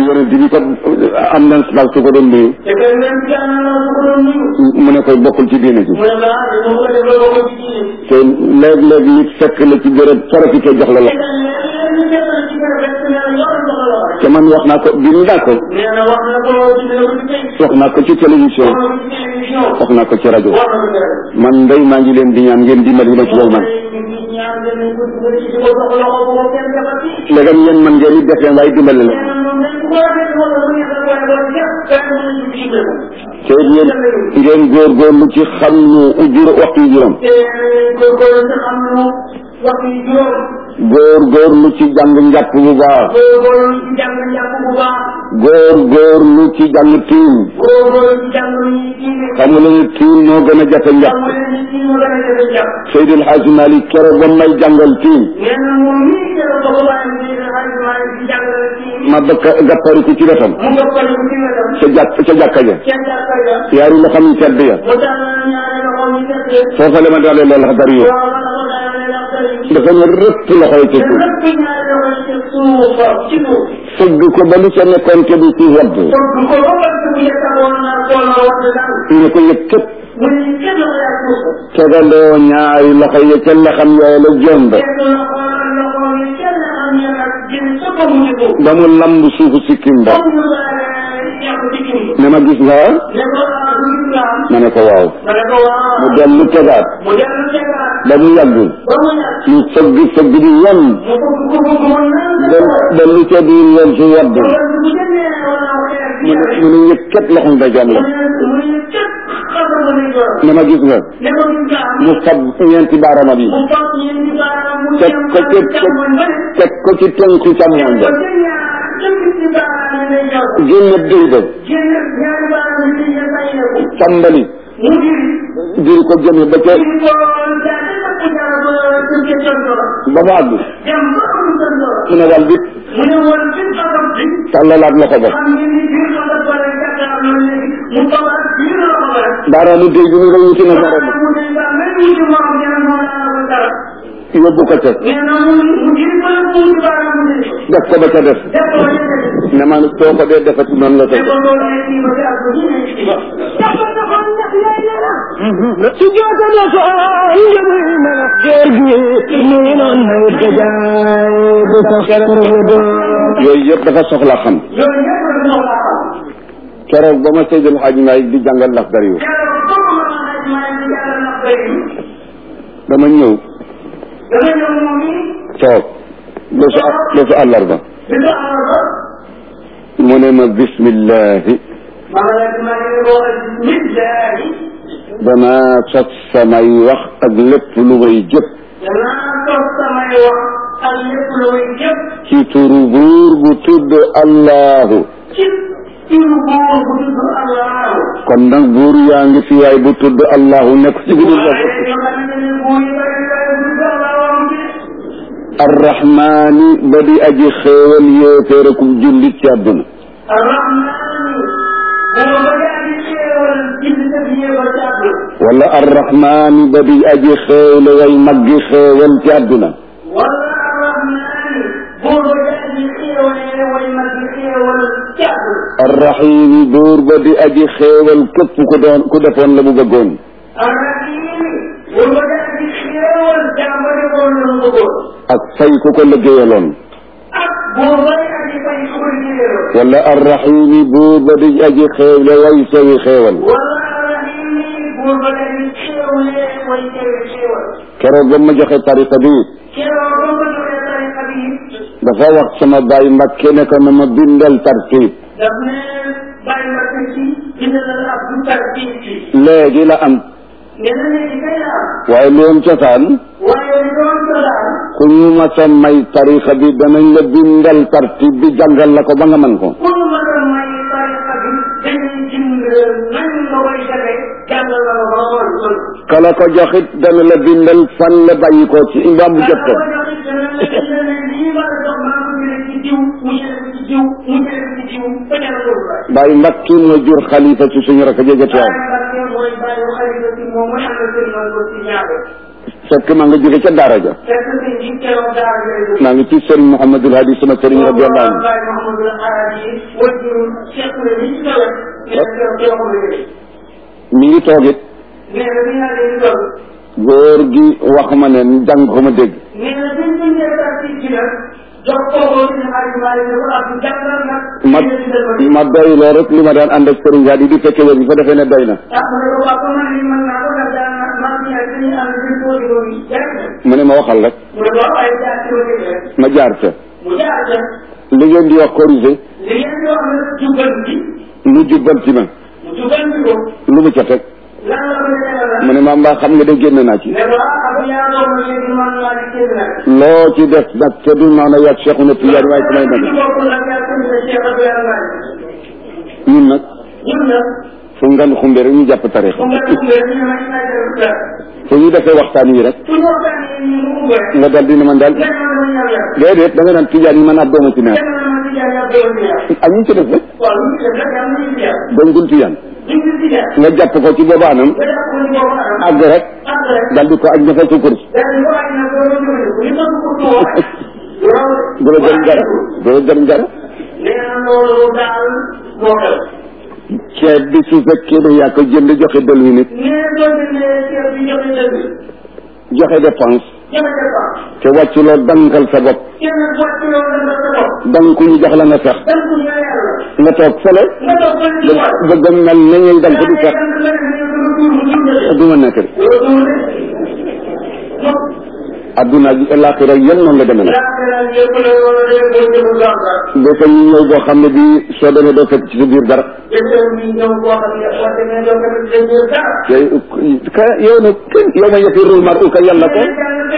yonent bi kat am na ndaw su ko doon nuyu te kenn leen ci am na su ko doon nuyu mu ne koy bokkul ci diine ji mu ne maa dañu ko def ba ko ci diine te léeg-léeg nit fekk la ci béréb profité jox la te loxo leen leen ñu defal ci kër rek ne la yor na ko loxo te man wax naa ko bind naa ko nee na wax na ko ci dina ko ci tey wax naa ko ci télévision wax na ko ci télévision wax naa ko ci rajo wax na ko ci rajo man ndey maa ngi leen di ñaan ngeen dimbali ma ci loolu man ñaan danañ ko dugal ci di ko jox loxo bu ko kenn defati léegam yéen man ngeen di def leen waaye dimbali la nee na moom dañ ko war a def wala bu ñu def wala wala def kenn mënuñ ci dimbali te yéen ngeen góorgóorlu ci xam ñu ujur waxtu yu juróom te góorgóorlu ci xam nu waxtu yi juróom góorgóorlu ci jàng njàpp bu baax góorgóorlu ci jàng njàpp bu baax góorgóorlu ci jàng tiim góorgóorlu ci jàng lu ñuy diine xam nga lañu tiim moo gën a jafe njàpp xam nga ni ci mu gën a jafe njàpp Seydil Hadji Malick keroog ba may jàngal tiim nee na moom mii keroog ba ko bàyyi mu ne xaalis maa ngi ci jàngale ci ma bëgg a gappariku ci wetam mu nga ko ci wetam ca jàkk ca jàkka ja kenn jàppal la yaari loxo mi tedd ya mu tax ñaari loxo ñu tëdd foofa la ma dalee loolu xadar yi waaw la ko daanee la xëy dafa ne rëpp loxo yi ci te suuf lépp ñaari loxo yi ci suuf ci suuf fëgg ko ba lu ca nekkoon te du ci wadd kon ko ba ba bu yekkawoon na tool na wax daal ñu ko yëg képp mu ne kenn la yaa suuf tegandoo ñaari loxo yi ca la xam yooyu la jomb kenn la xoolal loxo yi kenn am ya ak jën sa ko mu ko ba mu lamb suufu sikkim ba comme ñu la yàq ci kim ne ma gis nga ne ko ah du islam ma ne ko waaw ma ne ko waaw mu dellu tegaat mu dellu tegaat ba mu yàgg ba mu yàq ñu fëgg fëgg di wan mu bëgg ko bëgg mën na ba ba lu ca biir yoon su wadd wala bu jëndee wala xeer bi mu ne mu ne yëg képp loxo nga jom la mu ne mu ne cëpp xasal ma ne jor ne ma gis nga ne ko islam mu fab ñeenti baarama bi mu fas yéen di baaraam mu teg jëm ko ci càmmoñ ba ne teg ko ci tënku càmmoñ ba ko ca ñaar jëm ci baaraam yi lay jor génne dëy ba génn ñaari baaraam yi ñu bàyyi ko tàmbali mu diri diri ko jëme ba ca diri ko jaate ba ko jaar ba jëm ca tontora ba mu àgg dem ba am tontora mu ne wal bi mu ne woon ci xasam bi tàllalaat loxo ba xam ngeen ni biir xasam ba rek jàkkaar loolu léegi mu tawaat biir la ko rek baaraamu dëy bi mu nga wuti na morom mu ne nga mel ni ci moom ñaan moo laa ko dara yóbbu ko ca nee na mu mu diri ko mu ci baaraam mu diri ko def ko ba ca def def ko ba ca def ne ma soo ko dee defati noonu la ne ko ko loolu ne kii ba ci ak ñu ne ci ba su jootale ko njëmuy melax géer gi nii noon nawet ga jaay du sax kërëdo yooyu yëpp dafa soxla xam yooyu yëpp la ñu la xam keroog ba ma Seydil Hadji Malick di jàngal lax dar yu keroog comme ma xaj maa ngi jàll ndax bëri dama ñëw dama ñëw moom yi toog bésu bésu àllarba bi nga amal ba mu ne ma bismillahi ma nga la maa ngi ko wax bismillahi danaa sos samay wax ak lépp lu may jëpp danaa toog samay wax ak lépp lu may jëpp ci turu buur bu tudd allahu ci turu buur bu tudd allahu kon nag buur yaa ngi fi waay bu tudd allahu nekk ci biir waaye bopp yoo xam ne buur yi bari bari bu tudd allahu am bi arrahmaani ba di aji xéewal yéeféerakub jullit ci àdduna arrahmaani buur ba yaa di xéewal jullit ak yéefar ci àdduna wala arrahmaani ba di aji xéewle way maggi xéewal ci àdduna wala arrahmaani buur ba yaa di xéewale way mag di xéewal ci àdduna arrahimi buur ba di aji xéewal képp ku doon ku defoon la mu bëggoon arrahimi buur ba yaa di xéewal jàmba defoon la mu bëggoon ak fay ku ko liggéeyaloon ak buur ba yaa di fay su ko liggéeyaloon wala arrahimi buur ba di aji xéewle way sawi xéewal wala arrahimi buur ba yaa di xéewale way teewe xéewal keroog ba ma joxe tariqa bi keroog ba ko joxee tariqa bi dafa wax sama baay Mbàkke ne ko na ma bindal tartib daf ne bàyyi ma ko ci dina la ab du tartib ci léegi la am nee na léegi kay la am waaye loon cosaan waaye li doon ko daal ku ñu mas a may tariqa bi danañ la bindal tartib bi jàngal la ko ba nga mën ko pour mu mën a may tariqa bi dañuy jënd nañ nga koy defee jàngal la ko ba xool sol kala ko joxit dana la bindal fan la bàyyi ko ci imam bu jot ko ko joxit dana la dina ne lii ma la jox maa ko jëlee ci diw mu jëlee ko ci diw mu jëlee ko ci diw ba jëlee ko ba Baay Mbàkke moo jur xalifa ci suñu rakk jege Baye tuwaam Mbacke mooy bàyyi xalifa ci moom mooy ànd seen man ko ci ñaare fekk maa nga jóge ca daara ja fekk sëñ bi keroog daara yooyu maa ngi ci sëriñ Mouhamadul Hadi sama sëriñ radiyallahu anhu Baye Mouhamadou Alhaji wajur Cheikh la ni ci kawet nee na keroog keroog la jóge mi ngi toog it nee na bi ñu naan leen toll góor gi wax ma ne jàng ko ma dégg nee na biñ ko ñëwee daal ci ci nag jox kooku ci ne Aliou Mali ne ko ak jàngal nag ma ma doy loo rek li ma daan ànd ak sëriñ Hadi di fekke wér bi fa defee ne doy na ah ma ne ko waa ko man li mën naa ko ndax daan na maa ngi ñëw dañuy ànd di ko di ko jàng mu ne ma waxal rek mu ne waaw ay jaar ci wàllu rek ma jaar ca mu jaar ca li ngeen di wax corrigé li ngeen di wax nag jubal bi mu jubbal ci ma mu jubal bi ko lu mu ca teg lan la ko defee mu ne ma mbaa xam nga de génn naa ci ne ko ah ab yaa doon na léegi man maa di génn nag loo ci def nag te du noonu yàgg Cheikh na Tidiane waaye samay ñu nag bokk nag yaa ko ne Cheikh Abdou Yàlla ñun nag ñun nag fu ngan xumbe rek ñu jàpp tarixa comme nga tuddee ñu ne ma ñu lay def dara fu ñu defee waxtaan yi rek su ñu waxtaanee ñu mu ubbee nga dal dina man daal kenn mën na ñëw yàlla déedéet da nga naan Tidiane yi man ab dooma ci neex kenn mën na ci jaar yàlla doon ci yàlla ak ñu ci def rek waaw ñu ci def rek yàlla ñu ci yàlla dañ dul Tidiane ñu ci ci yàlla nga jàpp ko ci booba anam nga def ko ni boobu anam àgg rek àgg rek dal di ko aj defal sa kurs daal di ko aj nag doo doon jëfandiku li ma ko ko wax loolu du la jëriñ dara du la jëriñ dara nee na loolu daal moo xew ceeb bi su fekkee ne yaa ko jënd joxe dël wi nit nee na doo jëndee ceeb bi joxe dëgg joxe dépense joxe dépense te wàccu loo dankal sa bopp kenn wàcc loolu da nga sa bopp danku ñu jox la nga fex dan ko ñëw yàlla nga toog fële nga toog ba ñu wax bëgg a mel na ñuy dank di fex du ma nekk de adduna ji alaxira yéen noonu la demee nag bés ñu ñëw boo xam ne bii soo demee doo fekk ci sa biir dara te ka yow nag kenn yow ma yafirul mar u ka yàlla ko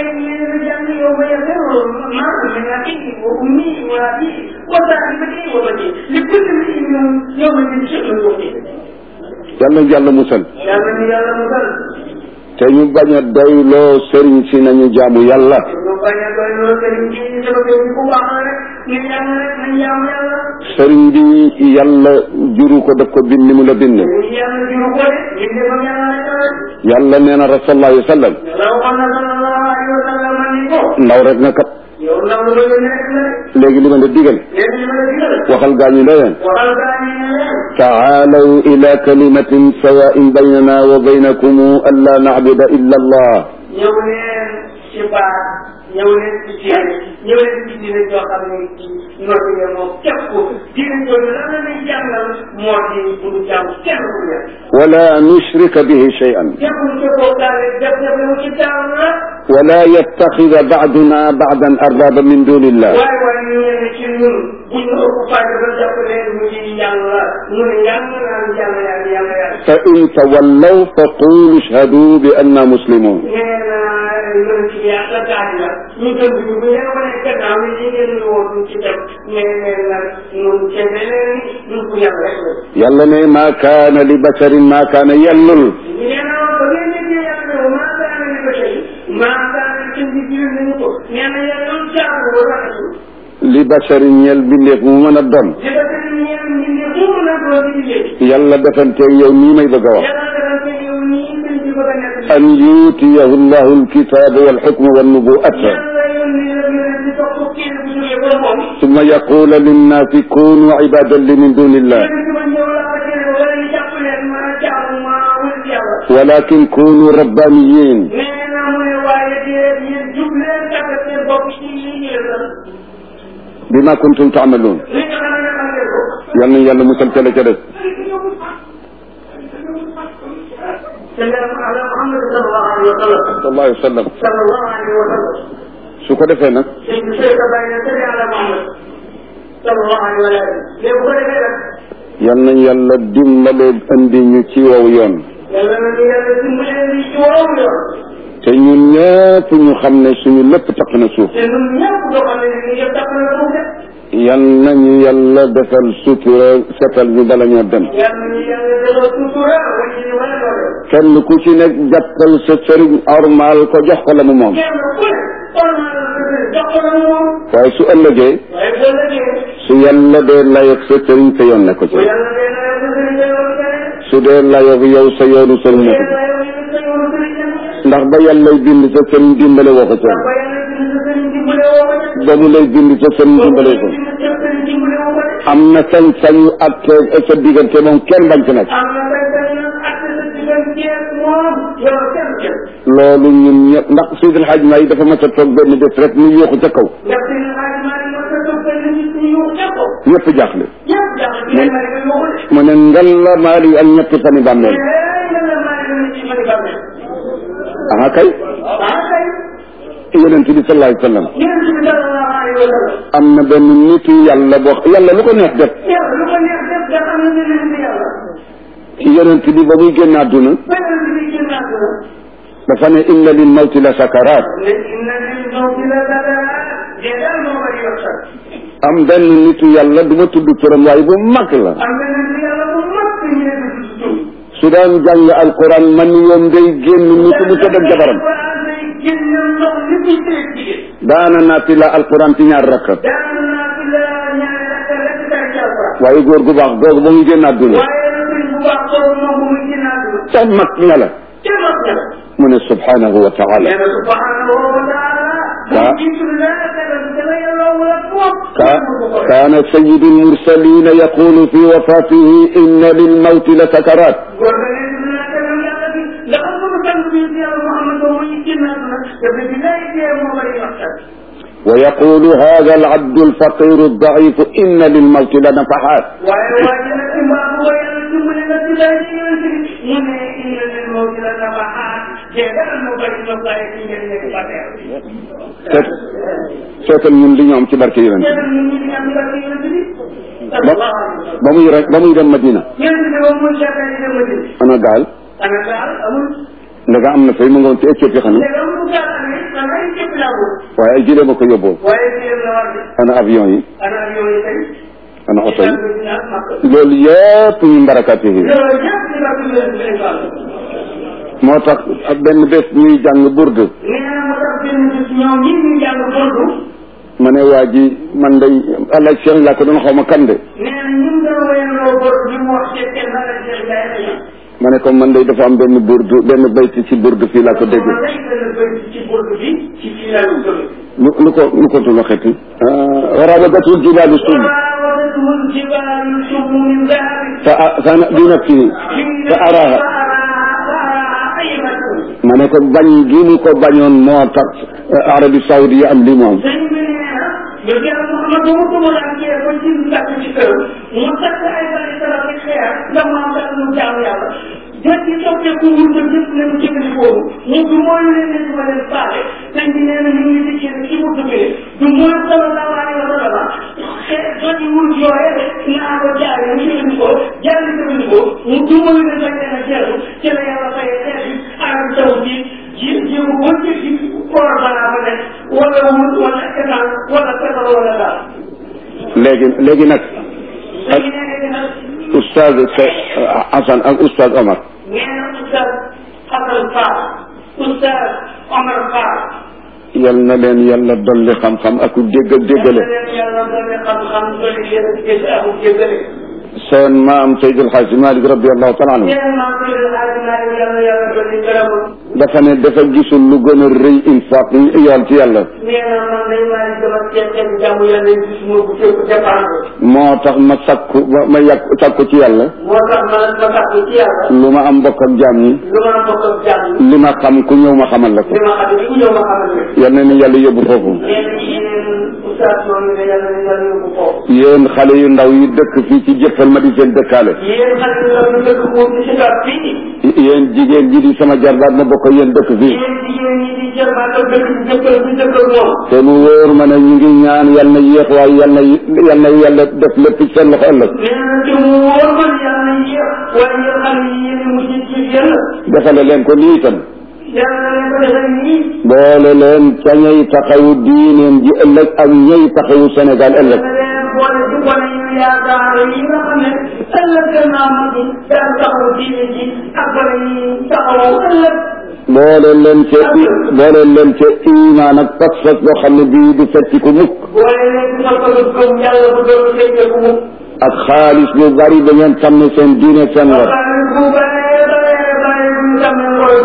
yàlla yàlla musal te ñu bañ a doyloo sëriñ si nañu jaamu yàlla sëriñ bi yàlla juru ko daf ko bind ni mu la bind yàlla nee na rasulullah alayhi wa sallam ndaw rek nga kat yow ndaw la bëgg nekk la léegi li ma la digal léegi li ma la digal waxal gaañu la leen waxal gaa ñi ne leen taalaw ila kalimatin sawain baynana wa baynakum an la nacbuda illa allah ñëw leen ci baat ñëw leen ci diine ñëw leen ci diine joo xam ne ci noppi nga moom képp ko diine jooju lan la ñuy jàngal moo di bu ñu jàmm kenn ku nekk wala nushrika bihi shay'an képp ku ci bokkaale def def lu ci jàmm la wala yattaxida bacduna bacdan arbaba min duni illah waaye waaye ñu ñenn ci ñun bu ñu ëpp fayda ba jàpp leen mu ngi yàlla mu ne yàlla naan yàlla yàlla yàlla yàlla fa in tawallaw fa qulu ishhadu bi anna muslimun nee naa loolu ci yàlla daal la ñu dëgg ñu bu leen wane gannaaw ni li ngeen ñu woon ci dem nee leen nag ñun ca beneen ñun ko yàlla rek la. yàlla ne ma kaana li basharin ma kaana yellul nee naa ba ngeen déggee yàlla ne maa daana li ba tey maa daana ci bi biir nañu ko nee na yàlla lu jaar ba rafetul li basharin ñel bindeef mu mën a doon li ba tey ñeen ñi ne mu mën a doon di liggéey yàlla defanteeg yow nii may bëgg a wax yàlla defal ko yow nii sëñ bi bëgg a nekk an yuutiyahu llahu alkitaba walxukma wannubuata yàlla yónni la yonent bi topp kii bu jógee ba moom summa yaqula linnaasi kunu ibadan li min duni illah yonent bi ñëw la ko jëlee wala ñu jàpp leen ma jaamu ma wut yàlla walakin kunu rabbaniyin nee na mu ne waaye déet yéen jub leen tàggat seen bopp ci lii ngeen la bima kuntum taamaluun li nga xam ne xam ngeen ko. yal nañu yàlla musal ca la ca des te nga ala Muhammad sallallahu alayhi wa sallam. sallallahu alayhi wa sallam sallallahu alayhi wa sallam. su ko defee nag sëñ bi sëñ ka bàyyi na sëñ ala Muhammad sallallahu alayhi wa sallam. léegi bu ko defee nag yal nañu yàlla dimbale indi ñu ci wow yoon yàlla na ñu yàlla dimbalee li ci woowu yoon. te ñun ñëpp ñu xam ne suñu lépp taq na suuf te ñun ñëpp doo xam ne ni yëpp tàpp na suuf de. yal nañu yàlla defal sutura setal ñu bala ñoo dem yàlla na ñu yàlla defal sutura wala ñu wala loolu. kenn ku ci nekk jàppal sa sëriñ ormaal ko jox ko la mu moom kenn ku ne xool naa la sa sëriñ jox ko la moom. waaye su ëllëgee waaye boo lëggee. su yàlla dee layoog sa sëriñ sa yoon ne ko ci bu yàlla dee na yow sa sëriñ day yoon keneen. su dee layoog yow sa yoonu sëriñ ne ko ci dee na yow sa yoonu sëriñ keneen. ndax ba yàllay bind sa sëriñ dimbale woo ko ca ndax ba yàlla bind sa sëriñ dimbale woo ko de ba mu lay bind sa sëriñ dimbale ko bind sa sëriñ dimbale woo ko de am na sañ-sañu ak sa diggante moom kenn bañ ci nekk am na kay kay nag ak sa diggante moom yow kenn kenn loolu ñun ñëpp ndax Seydil Hadj Maay dafa mas a toog benn bés rek ñu yóoxu ca kaw ndax seen xaalis maa ngi mos a toog benn nit ñi ñu ko ñëpp jaaxle ñëpp jàpp ci leen ma ne ko yoo ko de mu ne ngal la maali ak ñetti fani bàmmeel aha kay yonent bi sallallahu alayhi wa sallam am na benn nitu yàlla boo yàlla lu ko neex def yonent bi ba muy génn àdduna dafa ne inna lil mawti la sakaraat am benn nitu yàlla du ma tudd turam waaye bu mag la su daan jàng alquran man yoom day génn ni ko mu tëdd ak jabaram daana naati la alquran ci ñaar rakka waaye góor gu baax googu ba muy génn àdduna ca mag ña la mu ne subhanahu wa taala كان سيد المرسلين يقول في وفاته إن للموت لسكرات ويقول هذا العبد الفقير الضعيف إن للموت لنفحات seetal ñun li ñu am ci barke yonent ba ba muy rek ba muy dem Madina ana gaal ndaga am na fay mu nga woon ci Éthiopie xanaa waaye ay jëlee ma ko yóbboo ana avion yi ana oto yi loolu yëpp ñu mbarakaati yi moo tax ak benn bés ñuy jàng burdu ma ne waa ji man day allah Cheikh laa ko doon xaw ma kan de ma ne ko man day dafa am benn burdu benn bayti ci burdu fii laa ko dégg lu lu ko lu ko tudd xeeti warabagatul jibaalu sum fa fa bi nafsihi fa araha ma ne ko bañ gi mu ko bañoon moo tax Arabie Saoudi am li moom yow yàlla Mouhamad ba mu tumuraankee ba ci mbàkk ci kër mu takk ay bari sara ak xeer ndax maam kat mu jaamu yàlla jot ci soppeeku wul ba ñëpp ne mu jëfandikoo mu du mooy leen ne duma leen faale sëñ bi nee na ñu ngi dikkee ne ci mu duggee du mooy sallallahu alayhi wa sallam xeer jot wul yooye naa ko jaaree mu jëfandikoo jaaree jëfandikoo mu du mooy leen bañ leen a jeexu ci la yàlla fayee xeer bi arab taw bi ji jéem a wëcce ci koor balaa ba nekk wala wul wala état wala pétrole wala daal. léegi léegi nag léegi nee na oustaz Hassan ak oustaz Omar nee na oustaz Hassan Fall oustaz Omar Fall. yal na leen yàlla dolli xam-xam ak dégg déggale yàlla dolli xam-xam dolli leen dégg ak jéggale. seen maam Seydi El Hadji Malick radiallahu taala anhu nee na maa ngi koy def yàlla yàlla dolli gërëmam. dafa ne dafa gisul lu gën a rëy infaq yoon ci yàlla nee na man day maa ngi dama ceeb ceeb jàmm yàlla yi gis moo ko fépp dépendre. moo tax ma sakku ma ma yàq sakku ci yàlla moo tax ma ma tax ci yàlla. lu ma am bokk ak jaam ñi lu ma bokk ak jàmm. li ma xam ku ñëw ma xamal la ko li ma xam ne ku ñëw ma xamal ne. yal na ni yàlla yóbbu foofu nee na yéen oustaz moom ne yàlla na yàlla yóbbu foofu. yéen xale yu ndaw yi dëkk fii ci jëppal ma di seen dëkkaale yéen xale yu ndaw yi dëkk foofu ci Sicap fii. yéen jigéen ji di sama jarbaat ma bokk ak yéen dëkk fii yéen jigéen ñi di jëmaatal dëkk bi jëkkër bi jëkkër moom. te mu wóor ma ne ñu ngi ñaan yal na yéex waaye yal na yal na yàlla def lépp ci seen loxo ëllëg nee na te mu wóor ma ne yàlla na yéex waaye yéen xale yi yéen a mujj ci yéen. defale leen ko nii itam yàlla na leen ko defee nii. boole leen ca ñay taxawu diineen ji ëllëg ak ñay taxawu Sénégal ëllëg na leen boole ci gone yu yaakaar yi nga xam ne ëllëg gannaaw mag ñi daan taxawu diine ji ak gone yi taxawu ëllëg. boole leen ca boole leen ca imaan ak pas-pas boo xam ne bii du fecci ko mukk boole leen ci sa ko gëm yàlla bu doon fekkeeku mu. ak xaalis bu bari ba ngeen xam ne seen diine seen war xaalis bu bëree bëree bëri bu ñu tamee ngoro ji.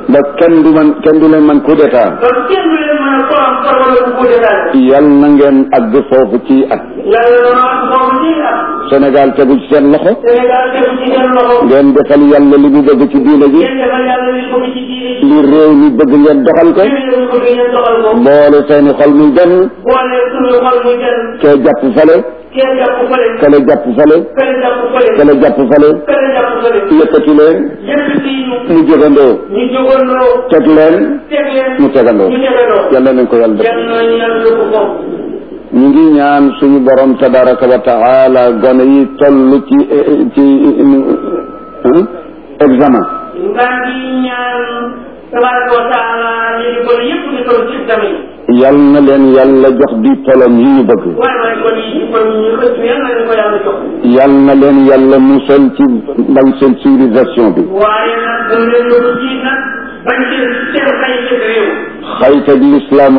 ba kenn du man kenn du leen man coup d'état ba kenn du leen mën a korom korom wala bu ko détaillé yal na ngeen àgg foofu ci at yàlla na wax boobu ci am Sénégal tegu ci seen loxo Sénégal tegu ci seen loxo ngeen defal yàlla li mu bëgg ci diine ji ngeen defal yàlla li ko ci diine ji li réew mi bëgg ngeen doxal ko li ñu ko ngeen doxal ko boole seeni xol muy benn boole suñu xol muy jël kee jàpp fale kee jàpp fële kale jàpp fale kële jàpp fële kale jàpp fale kële jàpp fële yëkkati leen yëkkati ñu mu jógandoo ñu jógandoo teg leen teg leen mu tegandoo ñu tegandoo yàlla nañ ko yàlla def yal na yàlla ko foofu ñu ngi ñaan suñu borom tabaraka wa taala gone yi toll ci ci hein, examen ngaa ngi ñaan tabaraka wa taala ñu di ko yëpp di toll ci examen yi yal na leen yàlla jox diplôme yi ñu bëgg waaye waaye kon yi kon ñu xëcc yal na leen ko yàlla jox yal na leen yàlla musal ci bañ seen civilisation bi waaye nag dañ leen yóbbu ci nag bañ seen seen xay ci réew xayta bi lislaam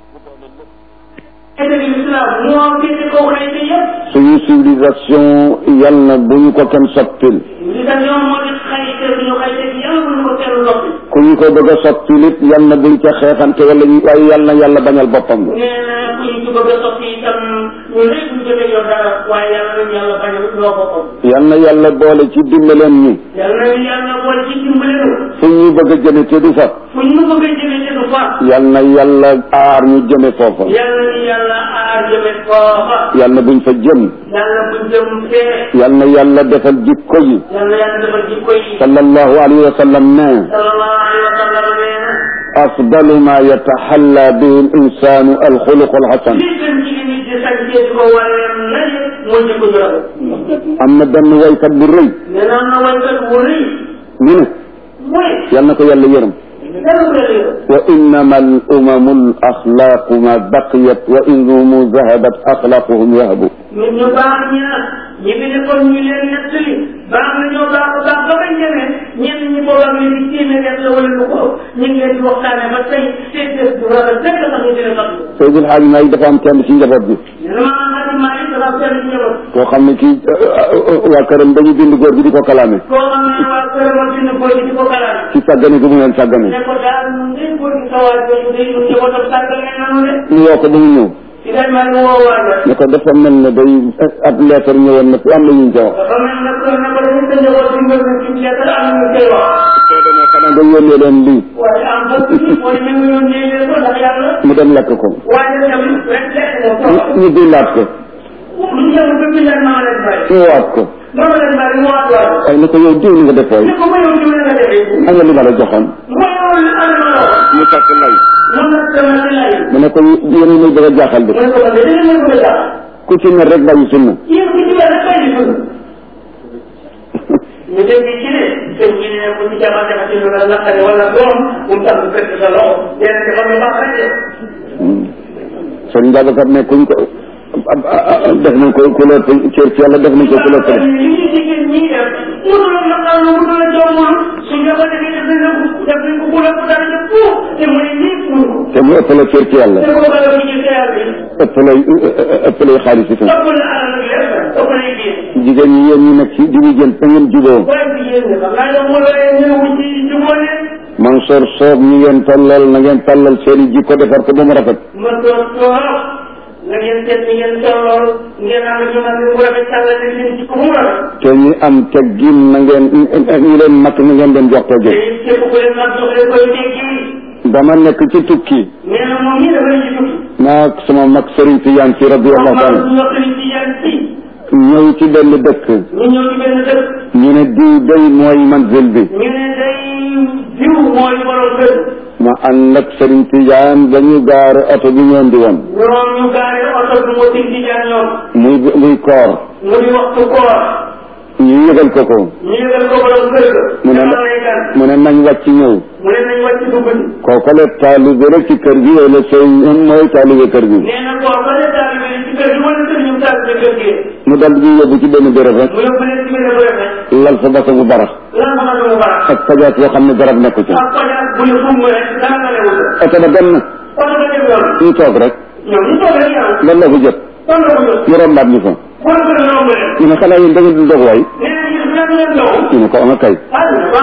xëy na islam moo féete kaw xëy na yëpp suñu civilisation yal na bu ñu ko kenn soppil li tax ñoom moo di xëy te ñu xëy te yàlla bu ñu ko kenn loppi ku ñu ko bëgg a soppil it yal na buñ ca xeexante wala ñu waaye yal na yàlla bañal boppam nee na ku ñu ci bëgg a soppi itam ñu lépp ñu jotee yow dara waaye yàlla nañu yàlla bañ a loo boppam yal na yàlla boole ci dimbaleen ñi yàlla nañu yàlla boole ci dimbale nu fu ñu bëgg a jëme te du fa fu ñu bëgg a jëmee te du fa yal na yàlla aar ñu jëme foofa yàlla nañu yàlla aar jëme foofa yal na buñ fa jëm yàlla bu jëm fee yal na yàlla defal jikko yi yàlla yàlla defal jikko yi sallallahu alayhi wa sallam ne sallallahu alayhi wa sallam nee na afdalu ma yataxalla bihi al insanu alxuluqu alxasan li gën ci li nit di sañ di ko waree na mooy jikko ju rafet am na benn waykat bu rëy nee na am na waykat bu rëy ñu ne mooy yal na ko yàlla yërëm dara ko yàlla yërëm wa innama al umamu al axlaaqu ma baqiyat wa in rumu zahabat axlaaquhum yahabu nit ñu baax ñi nag ñi fi nekkoon ñu leen nettali baax na ñoo baax a baax ba bañ demee ñenn ñi boobaa ngi di téeméer la wala lu ko ëpp ñu ngi leen di waxtaane ba tey seen bés bu rafet rek la tax ñu dina fàttali Seydil Hadj Maalik dafa am kenn ci njaboot bi vraiment Xadim Maalik dafa am kenn ci njaboot koo xam ne kii waa këram dañu bind góor gi di ko kalaame koo xam ne waa këram ak dina boy di ko kalaat ci sàggane gi mu leen sàggane ne ko daal ngeen góor gi sawaay jooju day ñu njabootam sàggal ne nanu de ñu woo ko ba mu ñëw ci dañ maa ngi woo waaja ne ko dafa mel ne day ab lettre ñëwoon na fi am na ñu ca wax dafa mel ne ko ne ko dañu sa njaboot bi nga ci lettre am na ñu koy wax soo demee xanaa nga yónnee leen lii waaye am bokk ci mooy même ñu yónnee leen ko ndax yàlla mu dem lekk ko waaye tamit rek lekk moom trop ñu dilaat ko lu ñu dem ba bindal maa leen bàyyi ñu waat ko maa leen bàyyi mu waat waat waaye ne ko yow diw li nga def waay ne ko ma yow diw la nga defee am nga li ma la joxoon ma yow li am ma la wax mu takk lay moom nag sama si lay mu ne ko yéen a ngi bëgg a jaaxal de mu ne ko man de dina leen ko jaax ku ci ne rek bàyyi sunna yéen ku ci rek fay di dund ñu dégg ci ne sëñ bi ne bu ñu jamaa jaxa ci lu la naqari wala doom bu mu tax fekk sa loxo yéen a defal lu baax rek de sëñ Babacar ne kuñ ko def nañ ko couleur cër ci yàlla def nañ ko couleur li ñu jigéen ñi def mënu la naqar lu mënu la jommul su ñu ko defee def nañ ko def nañ ko couleur bu dara jëpp te mu ne nii mënu ko te mu ëpp la cër ci yàlla te ko bëgg a ci seer bi ëpp lay ëpp lay xaalis itam ëpp na alal ak lépp ëpp na yéen jigéen ñi yéen ñi nekk ci di jën fa ngeen juboo waaye bi yéen nga xam naa ne mu lay ñu wu ci juboo ne Mansour Sow ñi ngeen tallal na ngeen tallal seen i jikko defar ko ba mu rafet ma toog toog nga ngeen seet ni ngeen tollool ngeen am ñu nag bu rafet sàllal ne seen jikko mu rafet te ñi am teggin na ngeen ñi leen mat na ngeen leen jox te teggin it képp ku leen nag jox leen koy teggi dama nekk ci tukki nee na moom ñi dafay ci tukki naa sama mag Serigne Tidiane si radiyallahu moom taala ñu wax ni ci yan ci ñëw ci benn dëkk ñu ñëw ci benn dëkk ñu ne diw day mooy manzil bi ñu ne day diw mooy borom kër ma ànd ak Serigne Tidiane ba ñu gaare oto bi ñoon di woon ñoom ñu gaare oto bi moo sig di jaan ñoom muy muy koor mu di waxtu koor ñu yëgal ko ko ñu yëgal ko borom kër ga mu ne demal lay gan mu ne nañ wàcc ñëw mu ne nañ wàcc dugg si kooku la taalibe rek ci kër gi wala sëñ mooy taalibe kër gi nee na koo ba ne taalibe ci kër gi wala kër ñu taalibe kër gi mu dal di yóbbu ci benn béréb rek mu yóbbu leen ci benn bërëb rek lal fa basa bu barax lan ma xam mu baax ak pajaas yoo xam ne garab nekku ci ak kojaat bu ñu fum rek dara nga lewul oto ba dem na oto ba dem yoon ñu toog rek ñoom ñu toog rek yàlla lan la ko jot kon la ko jot ñu rombaat ñu fa wala ko romb leen ñu ne xanaa yéen da ngeen di dog waay nee na ñu def leen leen dow ñu ne ko ama kay ah baax kay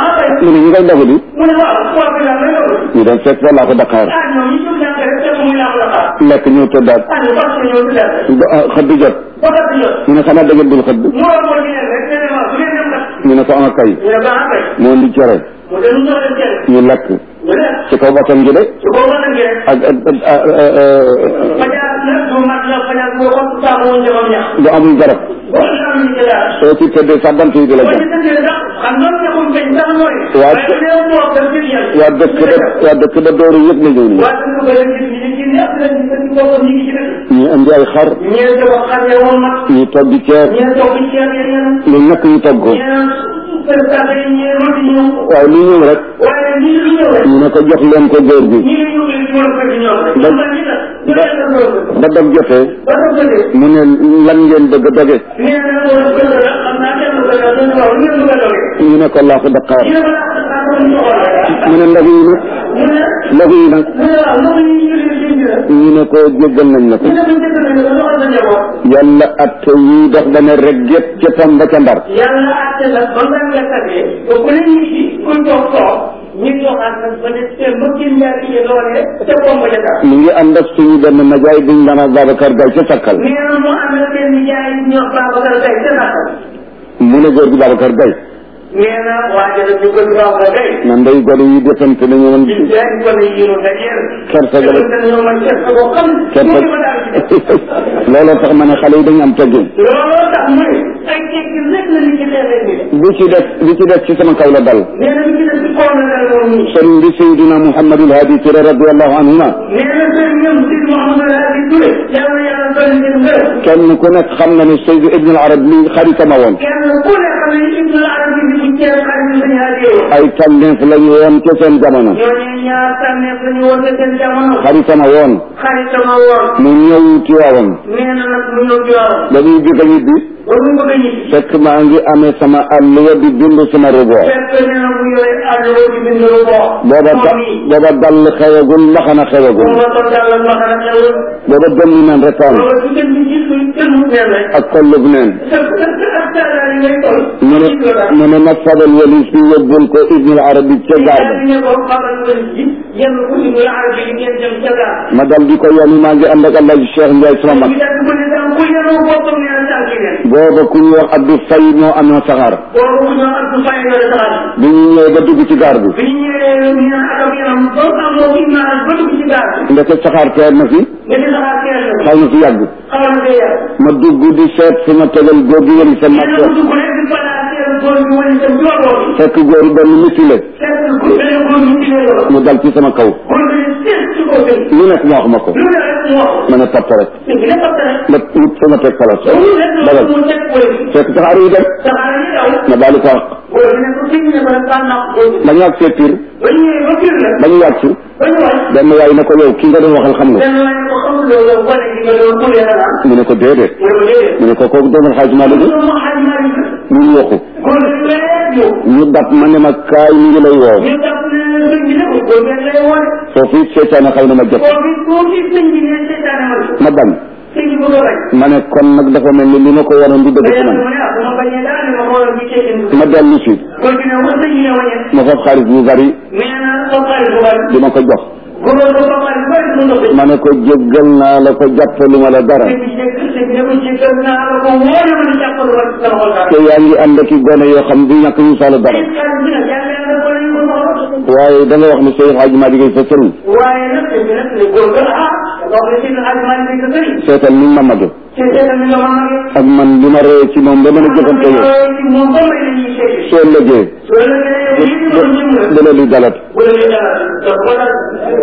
mu ne ñu ngay ndogu di mu ne waaw koor bi lan lay doon ñu dem fekk fa laa ko Dakar ah ñoom ñu jóg jàng rek fekk muy laax la xaar lekk ñëw tëddaat ah ñu fas ñëw di lekk ba ah, xëdd jot ba kat di jot ñu ne xanaa da ngeen dul xëdd mu war moo di leen rek nee na waaw bu ngeen dem nag ñu ne ko ama kay ñu ne ba ah kay moo di cere mu dem ñu leen kenn ñu lekk ñu lekk ci kaw bakkan gi de su ko mën a ngeen ak ak ak ak fajar nag bu mat la fajar boo xam saamu woon jëmam ñax lu amul garab boo ci am ñu ci daal soo ci tëddee sax bant yi di la boo ci jam tëddee sax xam noonu ñaxum feeñ sax mooy Waa- waaye bu dee toog dem ci yàlla waa dëkk ba waa dëkk ba dooru yëpp la ñëw nii waa dëkk ba leen gis ñi ci ñëpp leen gis ci boppam ñi ngi ci dëkk ñu indi ay xar ñee di wax xam ne woon mag ñu togg ceeb ñee toog ci ceeb yi ñeneen lu nekk ñu togg ko ñeneen présenté yi ñee rëdd ñëw waaye lu ñëw rek waaye ñi lu ñëw rek ñu ne ko jox leen ko góor gi ñi ngi ñëw leen ci woon fekk ñoom rek ñoom la ñi tax ñu leen def loolu ba dog jotee ba ko jëlee mu ne lan ngeen bëgg a doge nee na woon gën a xam naa kenn ko def ñu waaw ñu ngeen bëgg a doge ñu ne ko laa ko Dakar ñu ne ma laa ko ñu xool rek mu ne ndox yi nag mu ne ndox yi nag mu ne waaw ndox yi ñu leen seen dina ñu ne ko jéggal nañ la ko ñu ne bu njëkk nañu ko doxal sa njaboot yàlla at yi dox ba ne rek gépp ca tam ba ca ndar yàlla àtte la ba nga nga tàggee ba ku ne nit ki kuy toog toog ñu joxaat nag ba ne te ba gën yaa ci loolee te pomp ja tax mu ngi ànd ak suñu benn najaay buñ daan ak Babacar Gaye ca Sakkal nee na mu am na seen nijaay ñoo Babacar Gaye te sakkal mu ne góor gi Babacar Gaye nee na waa jërëjëf ñu gën Babacar Gaye man day gone yi defante nañu woon ci jaay ko ne yéen nga jeer kersa ga la ñoo man kersa boo xam kersa mu ngi ma daal ci def looloo tax ma ne xale yi dañu am teggin looloo tax mu ne ay tekki rek la nit ci xeexee ni de bi ci des bi ci des ci sama kaw la dal nee na li ci des ci kaw na dal moom nii sëriñ bi Seydina Mouhamadul Hadi Touré radiallahu anhuma nee na sëriñ ñoom si Mouhamadou Hadi Touré yàlla yàlla dolli seen ngërëm kenn ku nekk xam na ne Seydou Ibn al Arab mi xaritama woon kenn ku ne xam ne Ibnu Arabi bi bu ceeb xarit bi dañu hadiyee ay tànneef la ñu woon ca seen jamono ñooñu ñaar tànneef la ñu woon te seen jamono xaritama woon xaritama woon mu ñëw Tiwaawan nee na nag mu ñëw Tiwaawan ba muy bëgg a ñibbi ba mu bëgg a ñibbi fekk maa ngi amee sama àlluwa di bind sama ruboor fekk nee na bu yore àll di bind lu boo booba da booba dall xewagul mbaxana xewagul moom la ko jàll ma xanaa xewul booba gëmmi naan retaan loolu su kenn di gis luy kenn mu neen rek ak kollub neen sa sa sa ak taalaar yi ngay toll mu ne mu ne ma fabal walis bi yóbbul ko Ibn al Arabi ca gaar ba ne ko xamal ko ji yenn ko Ibnu Arabi yi ngeen dem ca gaar ma dal di ko yoni maa ngi ànd ak Alaaji Cheikh Ndiaye sama mag ñu def ko ne daal ku yenoo boppam nee na tànki neen booba ku ñuy wax Abdou Faye moo amoon saxaar boobu ñoo ak du fay yore saxaar bi ñu ñëwee ba dugg ci gaar bi bi ñu ñëwee ñu naan akam yaram ba amoo Ibnu Arabi ba dugg ci gaar bi ndeke saxaar teer na fi nga di saxaar teel na xaw na fi yàgg xamal na day yàgg ma dugg di seet fi ma tegal góor gi wëri sa nee mag na mu dugg rek di balaa teel góor bi wala sa jooboo bi fekk góor benn misile fekk benn góor ñu ci lay mu dal ci sama kaw góor bi ne seet ci kaw sëñ lu nekk mu wax ma ko lu ne rek mu wax ma ne topp rek sëñ bi ne topp rek ma wut fa ma teg place ba mu rek dagal mu teg góor bi fekk saxaar yi dem saxaar yi daw ma daal di ko wax góor bi ne ko sëñ bi ne ko rek baal naa ko góor bi ba ñu àgg see pire ba ñu ñëwee ba kër la ba ñu wàcc ba ñu wàcc benn waay ne ko yow ki nga doon waxal xam nga benn waay ne ko xamul loolu gone gi nga doon kulee na naan mu ne ko déedéet mu ne ko déedéet mu ne ko kooku doomal xaaj maa dëgg loolu moo xaaj maa ngi ñu ngi waxu góor bi lépp ñëw ñu dab ma ne ma kaay ñu ngi lay woo ñu daf ne sëñ bi ne ko góor bi lay woone foofu seetaane xaw na ma jot góor bi koo gis sëñ bi ne seetaane ma ma bañ sëñ bi bëgg a bañ ma ne kon nag dafa mel ni li ma ko waroon di dëgg ci man mu ne ah bu ma bañee dara ne ma xoolal bi cee indi ma dellu si góor gi ne wax sëñ bi ne wañe ma foofu xaalis bu bari nee na sa xarit bu bari di ma ko jox góor ba sa xarit bu bari mu ndox ma ne ko jéggal naa la ko jàppalu ma la dara sëñ bi jégg sëñ bi ne ko jéggal naa la ko wóore ma ni jàppalu ma ci sama xol dara te yaa ngi ànd ak i gone yoo xam du ñàkk ñu saalu dara xarit bi nag yàlla yàlla ko lañ ko soxla waaye da nga wax ne Seydou Hadj Malick Gueye sa sëriñ waaye nag sëñ bi nag ne góor ga ah wax ne sëñ Hadj Malick sa sëriñ seetal ni Mamadou ci seetal mi nga ma magee ak man li ma ree ci moom ba mën a jëfante yow moom ba may la ñuy seeti soo lëgee soo la gënee yéen ñi doon ñëm la dana li dalat bu la ñuy dara dafa ko dal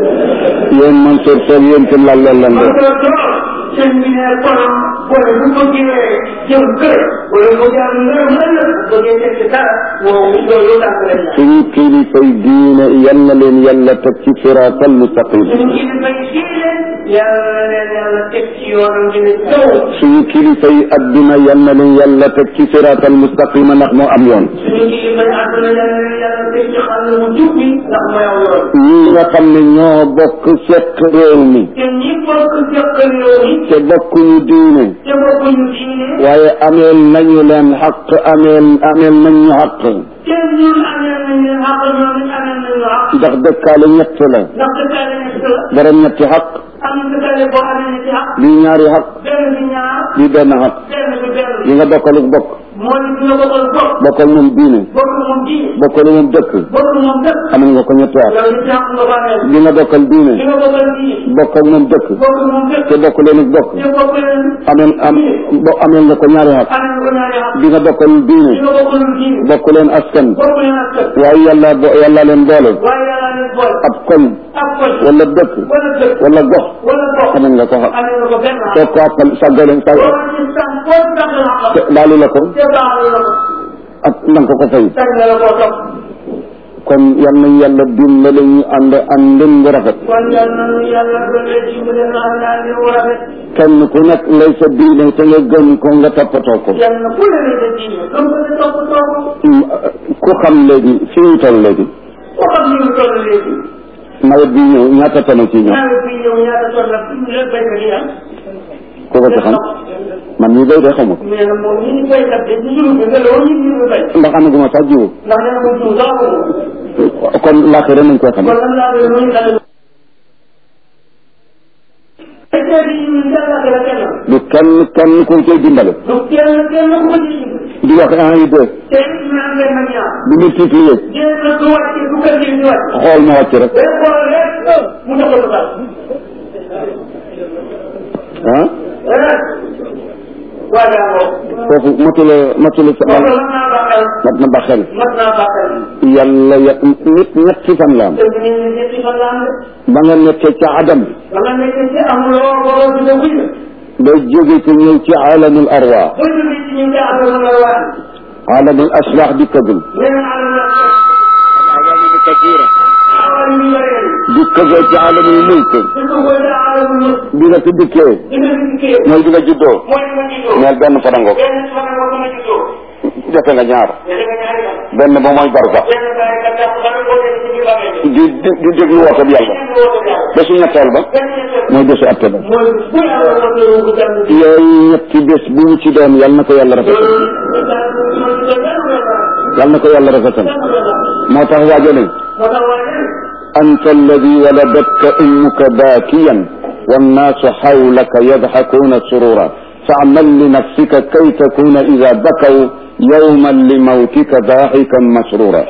yéen Mansour Sow yéen tam laal leen lan man de ko toog sëñ bi ne kon wala bu ko jëlee jëm kër wala bu jaar ngërëm ëllëg bëggee teg ci dara moom loolu tànk lañ la suñu kilifay diine yal na leen yàlla teg ci siraatal mustaqim suñu kilifa yi diine yàlla na leen yàlla teg ci yoonam bi ne taw suñu kilifay adduna yal na leen yàlla teg ci siraatal mustaqim ndax moo am yoon suñu kilifa yi àdduna yàlla na leen yàlla teg ci xàll bu jub bi ndax mooy aw yoon ñi nga xam ne ñoo bokk seq réew mi te ñi bokk jokk réew mi te bokkuñu diine te bokkuñu diine waaye ameel nañu leen xaq ameel ameel nañu xaq te ñun amee nañ leen xaq ñoom it amee nañu xaq ndax dëkkaale ñett la ndax dëkkaale nekk la borom ñetti xaq am na dëkkaale boo amee ne ci xaq bii ñaari xaq benn bi ñaar bii benn xaq benn bi benn yi nga bokkaluk bokk mooy bi nga bokkal bokk bokkal moom diine bokk moom diine bokkal moom dëkk bokk moom dëkk amal nga ko ñetti xaq yow ci xaq nga ko amee bi nga bokkal diine bi nga bokkal diine bokkal moom dëkk bokk moom dëkk te bokk leen ak bokk te bokk leen amel am bo amel nga ko ñaari xaq amee nga ko ñaari xaq bi nga bokkal diine bi nga bokkal diine bokk leen askan bokk leen ak kër waaye yàlla bo yàlla leen boole waaye yàlla leen boole ab koñ ak koñ wala dëkk wala dëkk wala gox wala gox amel nga ko xaq amee nga ko benn xaq soo ko xaqal sàggale sàgg boo ci sax boo ci sax la xaq te laalu la ko te baaxal la ko ak na nga ko ko fay sañ na la koo topp kon yal nañ yàlla dimbale ñu ànd àndin bu rafet kon yal na nu yàlla doole dimbale na am naa li mu rafet kenn ku nekk lay sa diine te nga gëm ko nga toppatoo ko yal na ku ne la sa diine comme que ne topp topp Mm, ku xam léegi fi ñu toll léegi ko xam ni mu toll léegi nawet bi ñëw ñaata tane ci ñëw nawet bi ñëw ñaata toll la fi mu leen béykat yi am ku ko ci xam man mii béy de xamu ko nee na moom ñi ñu béykat de ñu juru bi nga loo ñu ñu béy ndax amaguma sax jiwu ndax nee na moom jiw sax ko kon laaxira nañ koy xam kon lan laa doon ñu dal béykat yi ñu yàlla la kenn du kenn kenn ku koy dimbale du kenn kenn ku ko ci di wax un et deux te it ñu naan leen nag ñaar di multiplier jéem na du wàcc du kër gi di wàcc xool ma wàcc rek day xool rek mu doxal ko daal ah rek waa jàngoo foofu matula matula sa kon mat naa bàqal mat na ba xel mat naa bàqal yàlla ya nit ñetti fan la am te bu ñu ne ñetti fan la am de ba nga nekkee ca adam ba nga nekkee ci amuloo borom bi nga wuy la day jóge ci ñëw ci alamul arwa ba jógee ci ñu ngi amul la waa alamul asbaax dikkagul leneen alam la awal ñu yoree dikkagoo ci alamul mulk di ko koy daa alam ñu bi nga fi dikkee di nga fi dikkee mooy bi nga juddoo mooy ma juddoo ñeel benn farango benn fan moo ko ma juddoo defe nga ñaar te da nga ñaari fan benn ba mooy barsax benn baay ka tax ba nga ko def ci biir bàmmeel bi di di di déglu woote bi yàlla kenn woo ko yàlla bésu ñetteel ba benn ñetteel mooy bésu atte ba mooy bu yàlla wootee wu ko jàmm bi yooyu ñetti bés bu mu ci doon yàlla na ko yàlla rafetal yàlla na ko yàlla rafetal moo tax waajale أنت الذي ولدتك أمك باكيا والناس حولك يضحكون سرورا فاعمل لنفسك كي تكون إذا بكوا يوما لموتك ضاحكا مسرورا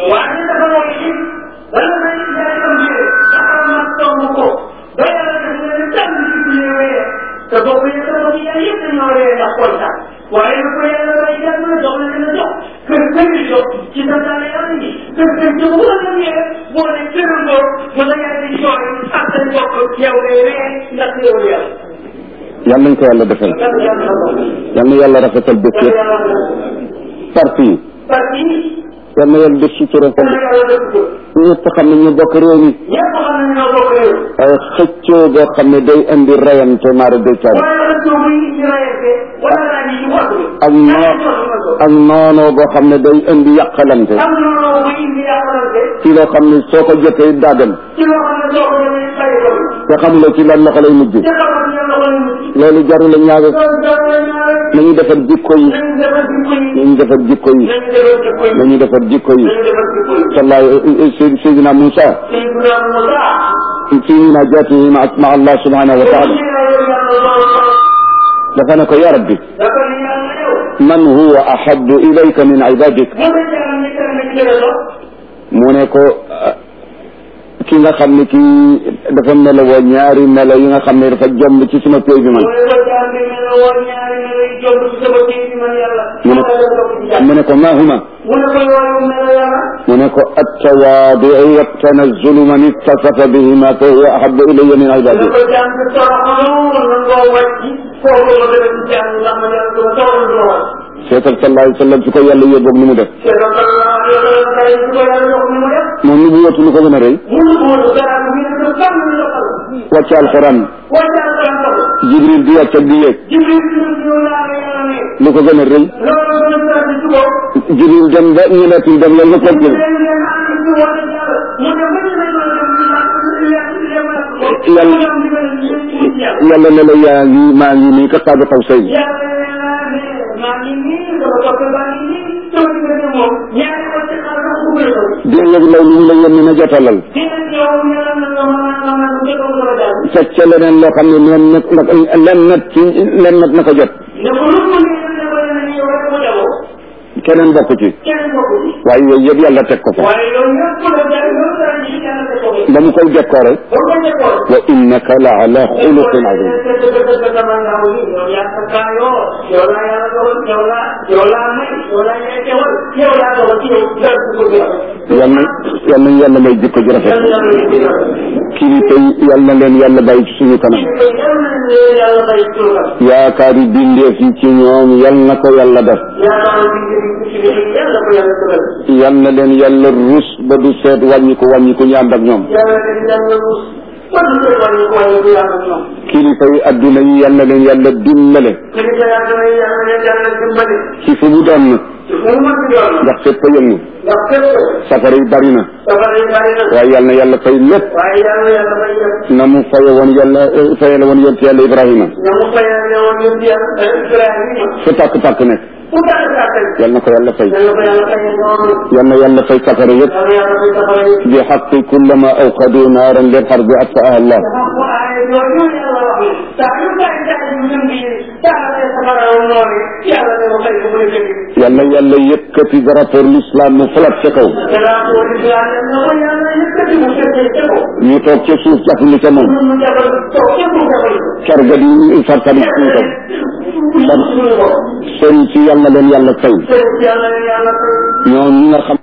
waaye nag ko yàlla bay jàpp na jox la dina jox kër kër yi jox ci sa daal yàlla yi kër kër yi bu la ñëwee boo ne këram boo ba la yàlla di jooy ak sa mbokk yow day ree ndax yow yàlla. yàlla nañ ko yàlla defal yàlla na yàlla rafetal bés yëpp parti yi parce que yàlla na yàlla def sutura ko yàlla def ko ñëpp xam ne ñu bokk réew mi ñëpp xam nañ ñoo bokk réew waaye xëccoo boo xam ne day indi rayante maara day caari wala rajo bi ñu rayante wala rajo yi wax bi ak noo ak noonoo boo xam ne day indi yàqalante am na loo bu indi yàqalante ci loo xam ne soo ko jotee daa dem ci loo xam ne soo ko demee bàyyi ko te xamuloo ci lan loxo lay mujj ci xamal ne yàlla ko lay mucc loolu jarul la ñaaga loolu dara la ñaare nañu defar jikko yi nañ defar jikko yi nañu defar jikko yi nañ defar jikko yi nañu defar jikko yi nañ defar jikko yi sallaay Seydina Moussa Seydina Moussa fi munajatihi ma ma Allah subhanahu wa taala dafa ne ko ya rabbi dafa ne yàlla yow man huwa ahabbu ilayka min ibadik mu ne jaram ni kër na ci la mu ne ko ki nga xam ne kii dafa melowoo ñaari melo yi nga xam ne dafa jomb ci suma péy bi man mu ne ko jaam bi mel ne woon ñaari melo yi jomb ci sama kii bi man yàlla mu ne mu ne ko ma huma mu ne ko yooyu melo yàlla mu ne ko attawaadiu wattanazulu man ittasafa bihima fa huwa ahabbu ilayya min mu ne ibadi ko jaam bi toroxalu nangoo wàcc foofu la def ci jaam ndax man yàlla dama toroxal duma wàcc seetal sallallahu alayhi wa sallam su ko yàlla yóbboog ni mu def te donc day su ko yàlla jox ni mu def moom ni bu wóotu lu ko gën a rëy mënu ko woon dara bi ne ko kam ni loxal wàcce alquran wàccal ko loxal jibril di wàcc ak di yéeg jibril ci ñu laa la yàlla ne lu ko gën a rëy loolu gën a saa di suko jibril dem ba ñemeetul dem loolu nga continué leen leen ànd ci wàllu yàlla mu dem ba ñu ne ko dem ci yàlla Yàlla- mu dem di ko ci yàlla yàlla ne la yaa ngi maa ngi nii ka qaaba qawsayn yàlla nee naa ne maa ngi nii sama topp baa ngi nii sama diggante moom ñaari ko ci xar sax bu bëri ko di yëg lay lu ñu la yónni na jotalal di nga yow ñu la nga mën a nga mën a njëkkoon ko la daal teg ca leneen loo xam ne leen nag nag len nag ci len nag na ko jot ne ko lu mu ne ne ko ne yow rek ko jagoo keneen bokk ci kenn bokku ci waaye yooyu yëpp yàlla teg ko fa waaye loolu yëpp la jar loolu dara ji yàlla teg ko fi ba mu koy décoré ba ko njëkkoon wa innaka la ala xuluqin azim yal na yal na yàlla may jikko ju rafet kilifa yi yal na leen yàlla bàyyi ci suñu kanam yaakaari bindeef yi ci ñoom yal na ko yàlla def yal na leen yàlla rus ba du seet wàññi ko wàññi ko ñu ànd ak ñoom kilifa yi adduna yi yal na leen yàlla dimbale ci fu mu doon nag ndax fépp a yëngu safara yi bari na waaye yal na yàlla fay lépp waaye yàlla yàlla may def na mu faye woon yàlla fayale woon yonent yàlla Ibrahima na mu fayal woon yëpp yàlla Ibrahima fu tàkk-tàkk nekk fu tàkk tàkk yal na ko yàlla fay yàlla ko yàlla fayal noonu yal na yàlla fay safara yëpp yàlla yàlla fay safara yi bi xaqi kullama awqadu naaran lil harbi atfaaha Allah dafa ko aaye yooyu yàlla wax ni saa yu taay taay yu lëm bi taalee safara woon noonu yàlla ne ko fay ko mu ne yal na yàlla yëkkati drapeau l'islam mu falat ca kaw danaa ko wali islam ne na ko yàlla yëkkati mu fekkee ca ko ñu toog ca suuf jàppali ca moom ñun mu jabal toog ca mu jabal ko ker ga di fartali suufam suñu ko sëriñ si yal na leen yàlla fay sëriñ yàlla yàlla fay ñoom ñi nga xam